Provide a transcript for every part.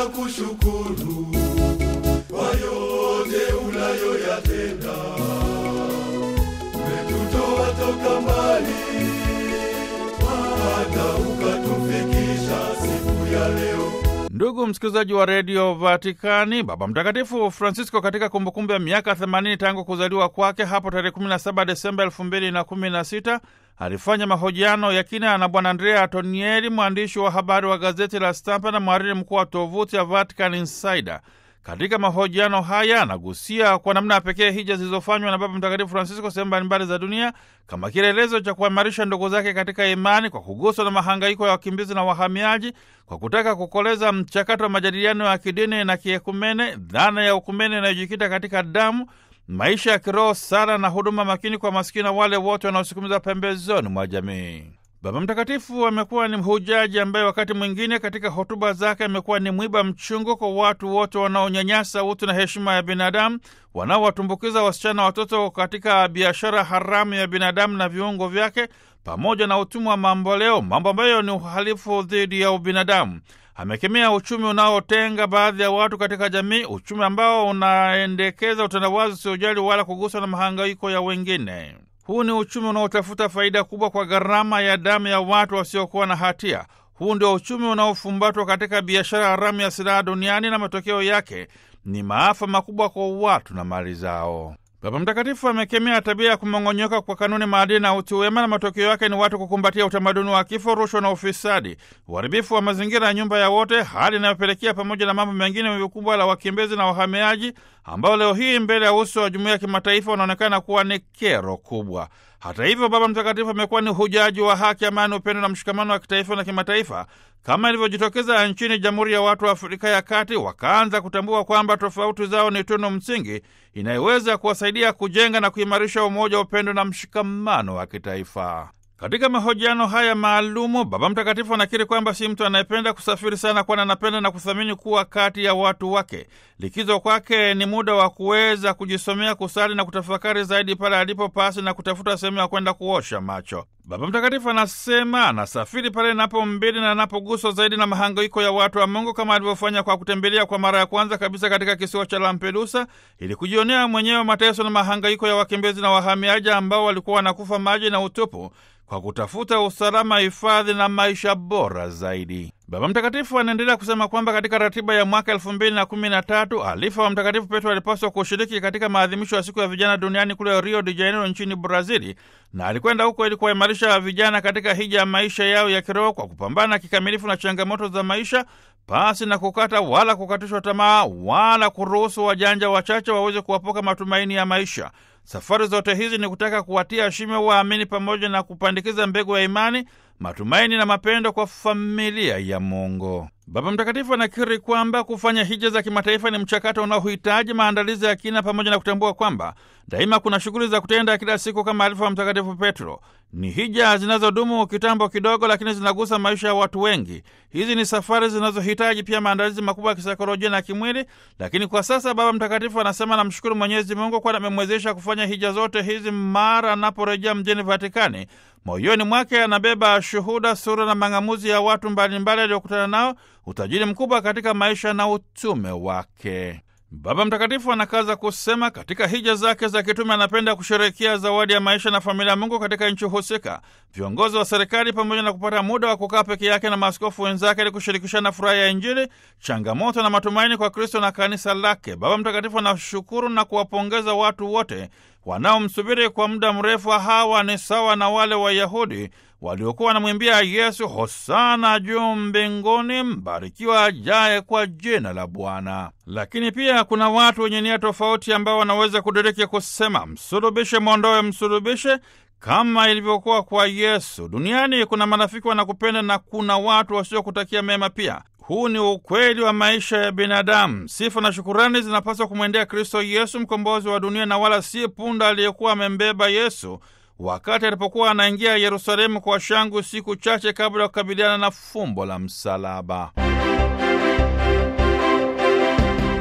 tunakushukuru kwa yote unayoyatenda. Umetutoa toka mbali hata ukatufikisha siku ya leo. Ndugu msikilizaji wa redio Vatikani, Baba Mtakatifu Francisco katika kumbukumbu ya miaka 80 tangu kuzaliwa kwake hapo tarehe 17 Desemba 2016 alifanya mahojiano ya kina na Bwana Andrea Antonieri, mwandishi wa habari wa gazeti la Stampa na mhariri mkuu wa tovuti ya Vatican Insider. Katika mahojiano haya anagusia kwa namna ya pekee hija zilizofanywa na Baba Mtakatifu Francisco sehemu mbalimbali za dunia kama kielelezo cha kuimarisha ndugu zake katika imani, kwa kuguswa na mahangaiko ya wakimbizi na wahamiaji, kwa kutaka kukoleza mchakato wa majadiliano ya kidini na kiekumene, dhana ya ukumene inayojikita katika damu, maisha ya kiroho, sala na huduma makini kwa masikini na wale wote wanaosukumiza pembezoni mwa jamii. Baba Mtakatifu amekuwa ni mhujaji ambaye wakati mwingine katika hotuba zake amekuwa ni mwiba mchungu kwa watu wote wanaonyanyasa utu na heshima ya binadamu, wanaowatumbukiza wasichana watoto katika biashara haramu ya binadamu na viungo vyake, pamoja na utumwa wa mamboleo, mambo ambayo ni uhalifu dhidi ya ubinadamu. Amekemea uchumi unaotenga baadhi ya watu katika jamii, uchumi ambao unaendekeza utandawazi usiojali wala kuguswa na mahangaiko ya wengine. Huu ni uchumi unaotafuta faida kubwa kwa gharama ya damu ya watu wasiokuwa na hatia. Huu ndio uchumi unaofumbatwa katika biashara haramu ya silaha duniani, na matokeo yake ni maafa makubwa kwa watu na mali zao. Baba Mtakatifu amekemea tabia ya kumong'onyoka kwa kanuni, maadili na utu wema, na matokeo yake ni watu kukumbatia utamaduni wa kifo, rushwa na ufisadi, uharibifu wa mazingira ya nyumba ya wote, hali inayopelekea pamoja na mambo mengine wimbi kubwa la wakimbizi na wahamiaji ambao leo hii mbele ya uso wa jumuiya ya kimataifa wanaonekana kuwa ni kero kubwa. Hata hivyo, Baba Mtakatifu amekuwa ni hujaji wa haki, amani, upendo na mshikamano wa kitaifa na kimataifa, kama ilivyojitokeza nchini Jamhuri ya Watu wa Afrika ya Kati. Wakaanza kutambua kwamba tofauti zao ni tunu msingi inayoweza kuwasaidia kujenga na kuimarisha umoja, upendo na mshikamano wa kitaifa. Katika mahojiano haya maalumu, Baba Mtakatifu anakiri kwamba si mtu anayependa kusafiri sana, kwani anapenda na kuthamini kuwa kati ya watu wake. Likizo kwake ni muda wa kuweza kujisomea, kusali na kutafakari zaidi pale alipo pasi na kutafuta sehemu ya kwenda kuosha macho. Baba Mtakatifu anasema anasafiri pale inapombidi na anapoguswa zaidi na mahangaiko ya watu wa Mungu, kama alivyofanya kwa kutembelea kwa mara ya kwanza kabisa katika kisiwa cha Lampedusa ili kujionea mwenyewe mateso na mahangaiko ya wakimbizi na wahamiaji ambao walikuwa wanakufa maji na utupu kwa kutafuta usalama, hifadhi na maisha bora zaidi. Baba Mtakatifu anaendelea kusema kwamba katika ratiba ya mwaka elfu mbili na kumi na tatu alifa wa Mtakatifu Petro alipaswa kushiriki katika maadhimisho ya siku ya vijana duniani kule Rio de Janeiro nchini Brazili, na alikwenda huko ili kuwaimarisha vijana katika hija ya maisha yao ya kiroho kwa kupambana kikamilifu na changamoto za maisha pasi na kukata wala kukatishwa tamaa wala kuruhusu wajanja wachache waweze kuwapoka matumaini ya maisha. Safari zote hizi ni kutaka kuwatia shime waamini pamoja na kupandikiza mbegu ya imani, matumaini na mapendo kwa familia ya Mungu. Baba Mtakatifu anakiri kwamba kufanya hija za kimataifa ni mchakato unaohitaji maandalizi ya kina, pamoja na kutambua kwamba daima kuna shughuli za kutenda kila siku, kama alifa wa Mtakatifu Petro. Ni hija zinazodumu kitambo kidogo, lakini zinagusa maisha ya watu wengi. Hizi ni safari zinazohitaji pia maandalizi makubwa ya kisaikolojia na kimwili, lakini kwa sasa Baba Mtakatifu anasema namshukuru Mwenyezi Mungu kwani amemwezesha kufanya hija zote hizi. Mara anaporejea mjini Vatikani, moyoni mwake anabeba shuhuda, sura na mang'amuzi ya watu mbalimbali aliyokutana nao, utajiri mkubwa katika maisha na utume wake. Baba Mtakatifu anakaza kusema katika hija zake za kitume anapenda kusherehekea zawadi ya maisha na familia ya Mungu katika nchi husika, viongozi wa serikali, pamoja na kupata muda wa kukaa peke yake na maaskofu wenzake ili kushirikishana furaha ya Injili, changamoto na matumaini kwa Kristo na kanisa lake. Baba Mtakatifu anashukuru na kuwapongeza watu wote wanaomsubiri kwa muda mrefu. Hawa ni sawa na wale Wayahudi waliokuwa wanamwimbia Yesu, hosana juu mbinguni, mbarikiwa ajaye kwa jina la Bwana. Lakini pia kuna watu wenye nia tofauti ambao wanaweza kudiriki kusema, msulubishe, mwondowe, msulubishe, kama ilivyokuwa kwa Yesu. Duniani kuna marafiki wanakupenda na kuna watu wasiokutakia mema pia. Huu ni ukweli wa maisha ya binadamu. Sifa na shukurani zinapaswa kumwendea Kristo Yesu, mkombozi wa dunia, na wala si punda aliyekuwa amembeba Yesu wakati alipokuwa anaingia Yerusalemu kwa shangwe siku chache kabla ya kukabiliana na fumbo la msalaba.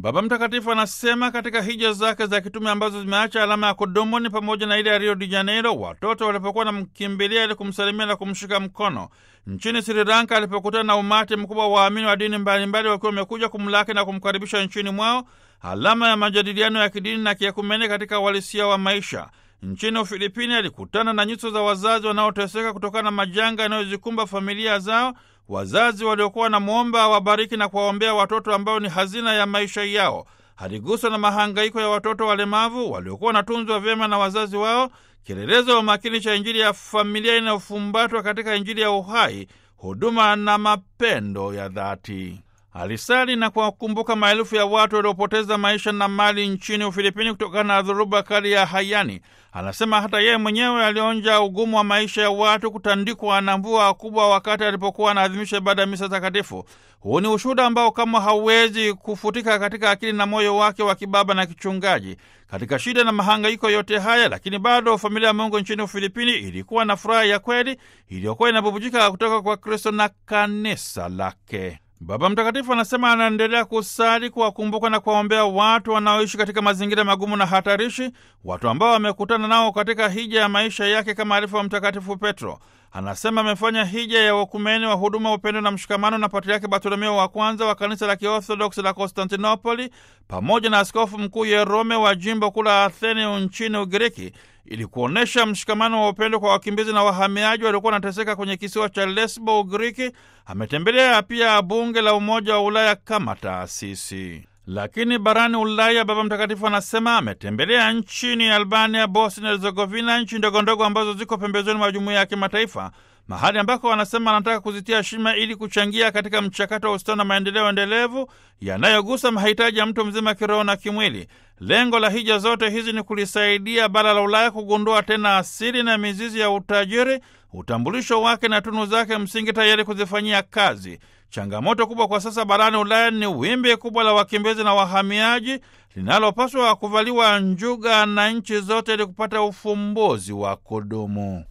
Baba Mtakatifu anasema katika hija zake za kitume ambazo zimeacha alama ya kudumu ni pamoja na ile ya Rio de Janeiro, watoto walipokuwa wanamkimbilia ili kumsalimia na kumshika mkono. Nchini Sri Lanka alipokutana na umati mkubwa wa waamini wa dini mbalimbali wakiwa wamekuja kumlaki na kumkaribisha nchini mwao, alama ya majadiliano ya kidini na kiekumene katika uhalisia wa maisha. Nchini Ufilipini alikutana na nyuso za wazazi wanaoteseka kutokana na majanga yanayozikumba familia zao, wazazi waliokuwa wanamwomba awabariki na kuwaombea watoto ambao ni hazina ya maisha yao. Aliguswa na mahangaiko ya watoto walemavu waliokuwa wanatunzwa vyema na wazazi wao, kielelezo makini cha Injili ya familia inayofumbatwa katika Injili ya uhai, huduma na mapendo ya dhati. Alisali na kuwakumbuka maelfu ya watu waliopoteza maisha na mali nchini Ufilipini kutokana na dhoruba kali ya Hayani. Anasema hata yeye mwenyewe alionja ugumu wa maisha ya watu, kutandikwa na mvua kubwa wakati alipokuwa anaadhimisha ibada ya misa takatifu. Huu ni ushuhuda ambao kama hauwezi kufutika katika akili na moyo wake wa kibaba na kichungaji. Katika shida na mahangaiko yote haya, lakini bado familia ya Mungu nchini Ufilipini ilikuwa na furaha ya kweli iliyokuwa inabubujika kutoka kwa Kristo na kanisa lake. Baba Mtakatifu anasema anaendelea kusali, kuwakumbuka na kuwaombea watu wanaoishi katika mazingira magumu na hatarishi, watu ambao wamekutana nao katika hija ya maisha yake kama alivyo Mtakatifu Petro. Anasema amefanya hija ya wakumeni wa huduma, upendo na mshikamano na Patriaki Bartolomeo wa kwanza wa kanisa la Kiorthodoksi la Konstantinopoli pamoja na askofu mkuu Yerome wa jimbo kuu la Athene nchini Ugiriki ili kuonyesha mshikamano wa upendo kwa wakimbizi na wahamiaji waliokuwa wanateseka kwenye kisiwa cha Lesbo, Ugiriki. Ametembelea pia bunge la Umoja wa Ulaya kama taasisi. Lakini barani Ulaya, Baba Mtakatifu anasema ametembelea nchini Albania, Bosnia Herzegovina, nchi ndogondogo ambazo ziko pembezoni mwa jumuiya ya kimataifa, mahali ambako wanasema anataka kuzitia shima ili kuchangia katika mchakato wa ustawi na maendeleo endelevu yanayogusa mahitaji ya mtu mzima kiroho na kimwili. Lengo la hija zote hizi ni kulisaidia bara la Ulaya kugundua tena asili na mizizi ya utajiri, utambulisho wake na tunu zake msingi, tayari kuzifanyia kazi. Changamoto kubwa kwa sasa barani Ulaya ni wimbi kubwa la wakimbizi na wahamiaji linalopaswa kuvaliwa njuga na nchi zote ili kupata ufumbuzi wa kudumu.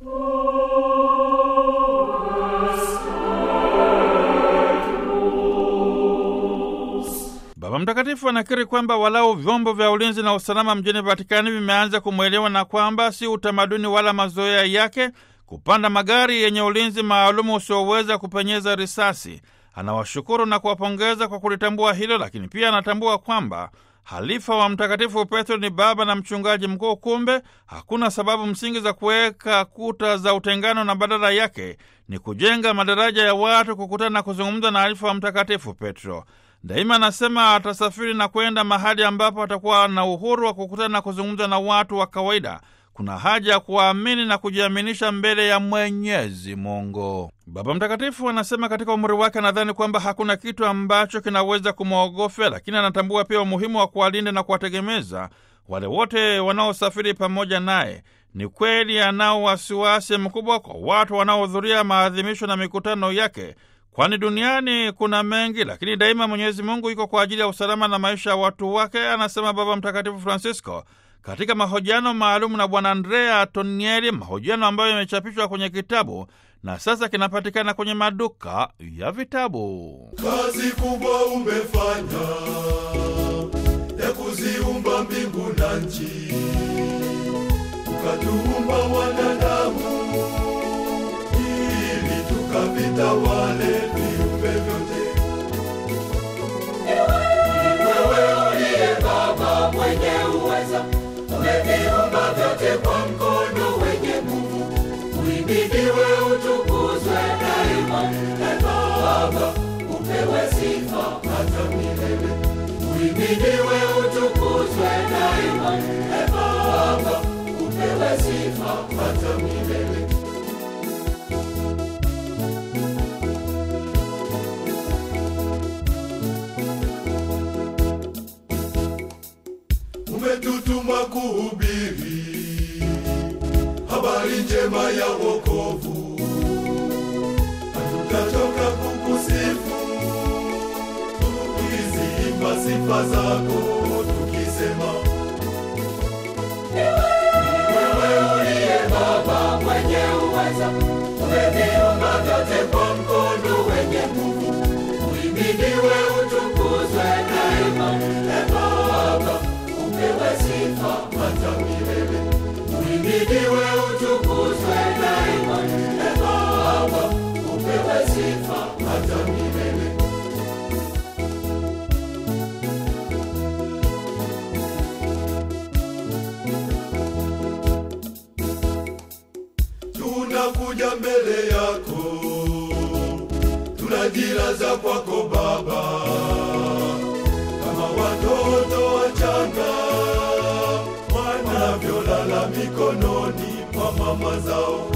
Baba Mtakatifu anakiri kwamba walau vyombo vya ulinzi na usalama mjini Vatikani vimeanza kumwelewa na kwamba si utamaduni wala mazoea yake kupanda magari yenye ulinzi maalumu usioweza kupenyeza risasi. Anawashukuru na kuwapongeza kwa kulitambua hilo, lakini pia anatambua kwamba halifa wa Mtakatifu Petro ni baba na mchungaji mkuu. Kumbe hakuna sababu msingi za kuweka kuta za utengano, na badala yake ni kujenga madaraja ya watu kukutana na kuzungumza na halifa wa Mtakatifu Petro. Daima anasema atasafiri na kwenda mahali ambapo atakuwa na uhuru wa kukutana na kuzungumza na watu wa kawaida. Kuna haja ya kuwaamini na kujiaminisha mbele ya Mwenyezi Mungu. Baba Mtakatifu anasema katika umri wake anadhani kwamba hakuna kitu ambacho kinaweza kumwogofya, lakini anatambua pia umuhimu wa kuwalinda na kuwategemeza wale wote wanaosafiri pamoja naye. Ni kweli anao wasiwasi mkubwa kwa watu wanaohudhuria maadhimisho na mikutano yake, kwani duniani kuna mengi, lakini daima Mwenyezi Mungu iko kwa ajili ya usalama na maisha ya watu wake, anasema Baba Mtakatifu Francisco katika mahojiano maalum na Bwana Andrea Tonieri, mahojiano ambayo yamechapishwa kwenye kitabu na sasa kinapatikana kwenye maduka ya vitabu. Kazi kubwa umefanya ya kuziumba mbingu na nchi, ukatuumba wanadamu ili tukavitawale viumbe vyote. Wewe uliye Baba mwenye uweza, umeviumba vyote kwa mkono wenye nguvu. Uhimidiwe, utukuzwe daima. E Baba, upewe sifa hata milele. Uhimidiwe, utukuzwe daima. E Baba, upewe sifa hata milele. Umetutuma kuhubiri habari njema ya wokovu, hatutachoka kukusifu tukiziimba sifa zako tukisema, Wewe uliye Baba mwenye uweza, umeviumba vyote kwa mkono wenye nguvu. Uhimidiwe, utukuzwe daima. E tunajaza kwako Baba, kama watoto wachanga wanavyolala mikononi mwa mama zao.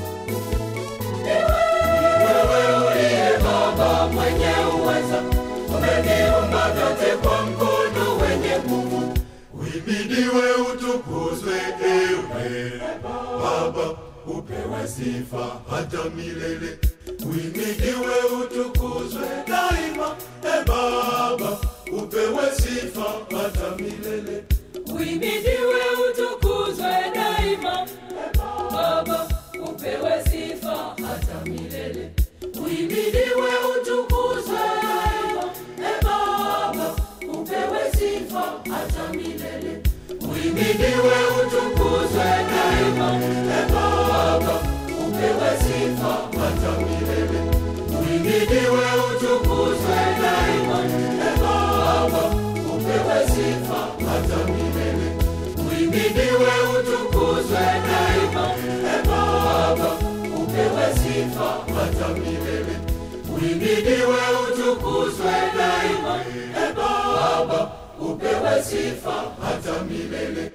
Wewe uliye Baba mwenye uweza, umeviumba vyote kwa mkono wenye nguvu. Uhimidiwe, utukuzwe, ewe Baba, upewe sifa hata milele. Uhimidiwe, utukuzwe daima, e Baba, upewe sifa hata milele. Uhimidiwe, utukuzwe daima. Baba, upewe sifa hata milele. Uhimidiwe, utukuzwe daima, e Baba, upewe sifa hata milele. Uhimidiwe, utukuzwe daima, e Baba, upewe sifa hata milele. Uhimidiwe, utukuzwe daima, e Baba, upewe sifa hata milele. Uhimidiwe, utukuzwe daima, e Baba, upewe sifa hata milele. Uhimidiwe, utukuzwe daima, e Baba, upewe sifa hata milele.